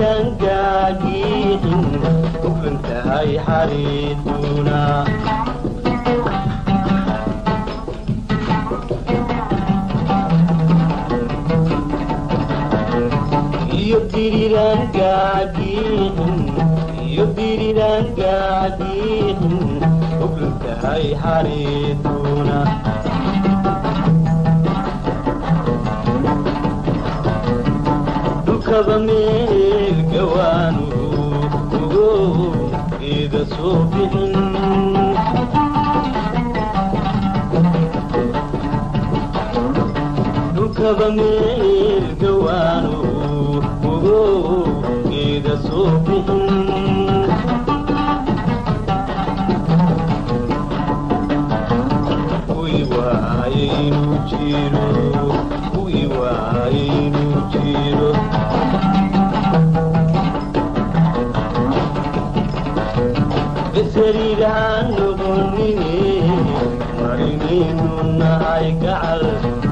diriiraan gaagiixin hufan tahay xariiduna iyo diriiraan gaagiixin iyo diriiraan gaagiixin hufan tahay xariiduna dhulkaba meel gawaanu ugo geeda soo bixin dhulkaba meel gawaanu ugo geeda soo bixin kuwii waaye inuu jiro kuwii waaye inuu jiro beseriidaan noqonine marinaynu nahay gacal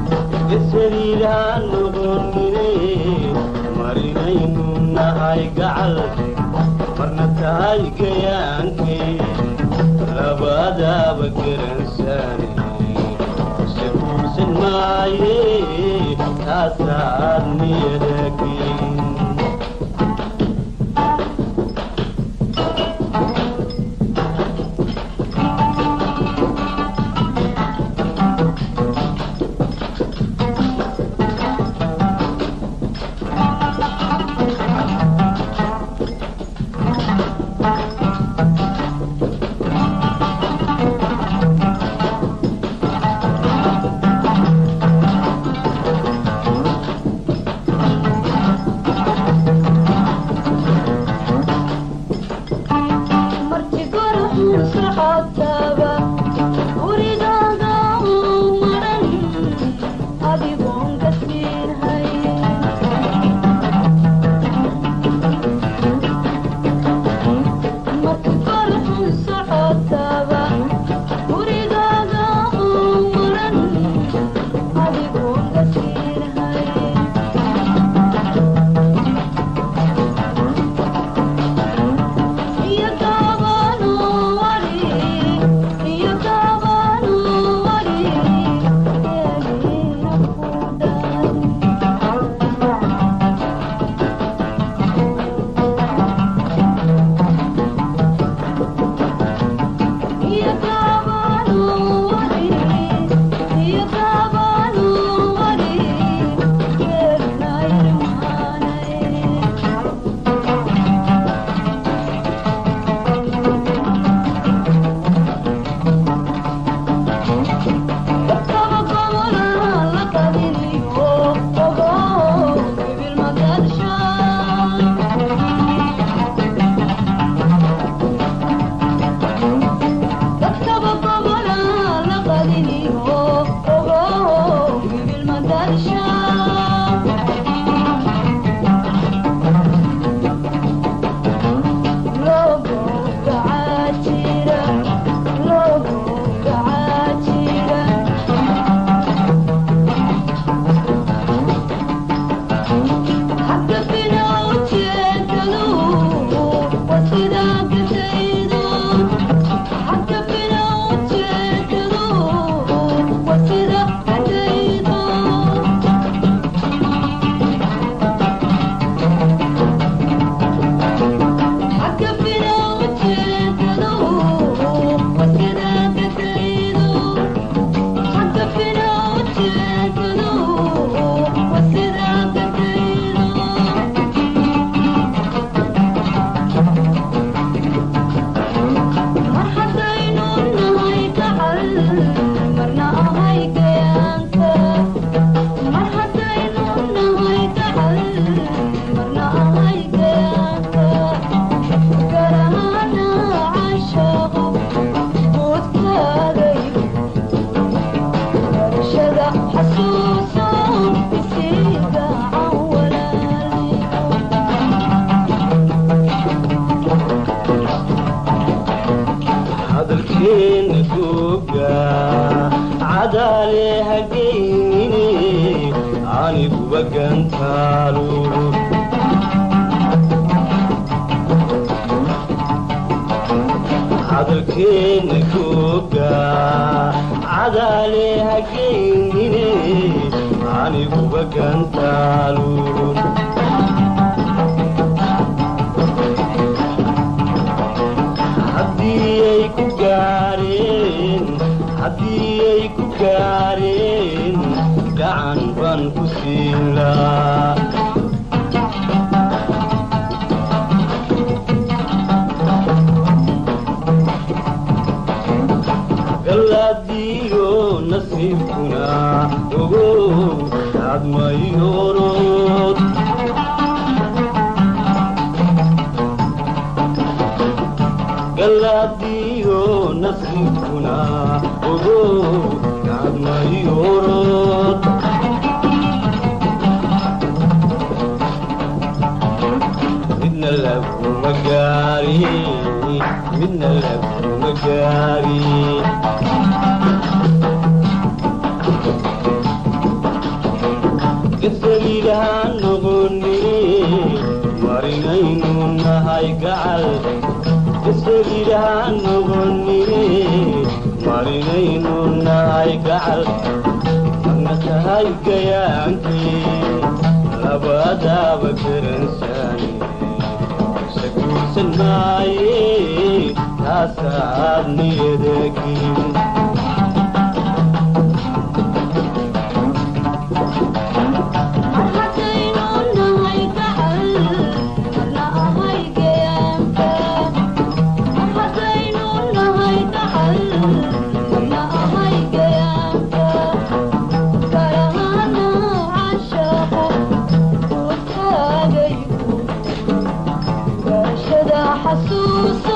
beseriidaan noqonine marinaynu nahay gacal marna tahay gayaankay labadaaba garansaane se kuusan maaye taasaad niyadageyn aniguba gantaalo hadalkeena googa cadaale hageynine aniguba gantaalun haddii ay ku gaareen haddii ay ku gaareen gacan baan ku siin laa galaadiyo nasiibkuna ogow admayorod galaadiyo nasiibkuna ogow admayorod midna laguma gaari midna laguma gaari gasagiidhaan noqoni marinaynu nahay gacal gasagiidhaan noqoni marinaynu nahay gacal marna tahay gayaankii labadaaba garansaani saguursan maaye taasaad niyadagin xasuusa